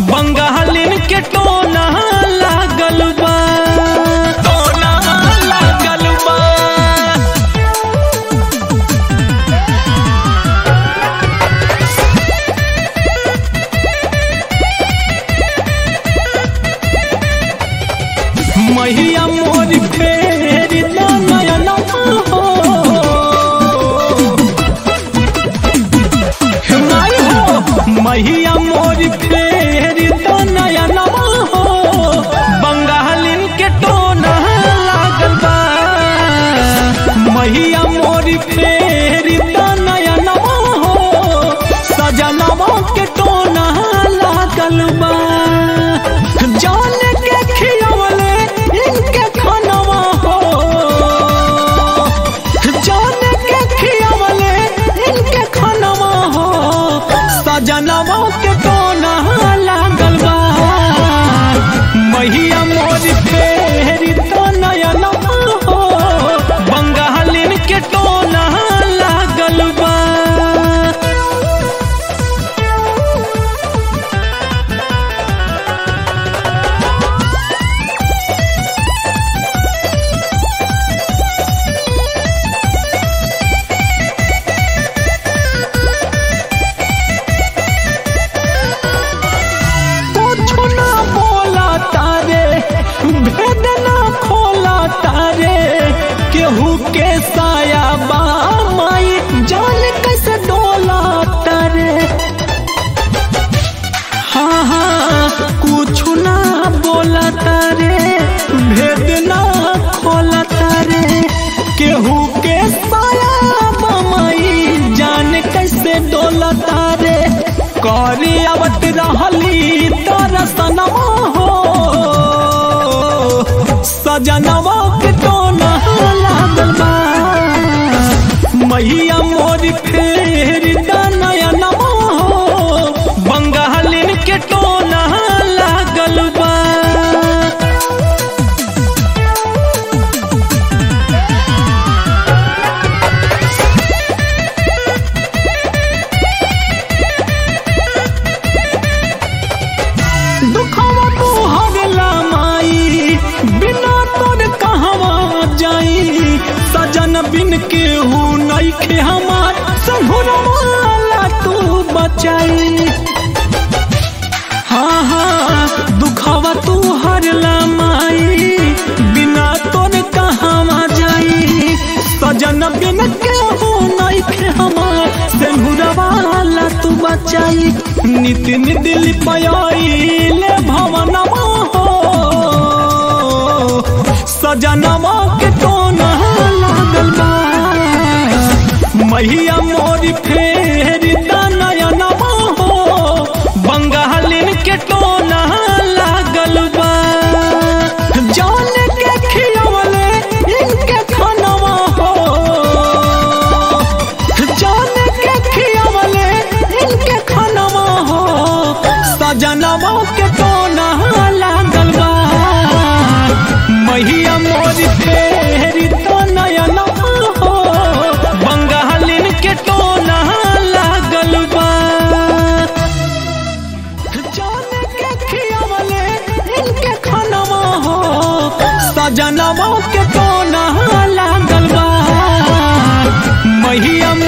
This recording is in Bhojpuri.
बंगालिन के टोना लागल बा टोना लागल बा मैया मोर फेर नयन हो माई हो मैया मोर फेर नयन हो बंगालिन के टोना लागल बा मैया मोर फेर नयन हो सजनवा के टोना लागल बा जान के खियवले इनके खानवा हो जान के खियवले इनके खानवा हो सजनवा के टोना लागल बा मैया मोर फेरी तो नयन हो बंगालिन के टोना लागल बा कुछ ना बोला तारे भेद ना खोला तारे केहू के साया बा माई जान कैसे डोला तारे हाँ हाँ कुछ ना बोला तारे भेद ना खोला तारे केहू के साया बा माई जान कैसे डोला तारे करी आवत रहली तरसनवा हो सजनवा के टोना लागल बा मैया मोर फेर नयनवा हो बंगालिन के टोना लागल बा दुखवा तू हरला माई बिना तोर कहवा जाई सजन बिन के हूँ नइखे हमार संघुरवाला तू बचाई हाँ हाँ दुखवा तू हरला माई बिना तोर कहवा जाई सजन बिन के हूँ नइखे हमार संघुरवाला तू बचाई नितिन दिल पयाइले भवनमा हो सजनवा के टोना लागल बा मैया मोर फेर नयनवा हो बंगालिन के टोना लागल बा जान के खियवले इनके खानवा हो जान के खियवले इनके खानवा हो सजनवा के टोना लागल बा मैया मोर फेरी तो नयन हो बंगालिन के टोना लागल बा जान के खियवले इनके खानवा हो सजनवा के टोना लागल बा मैया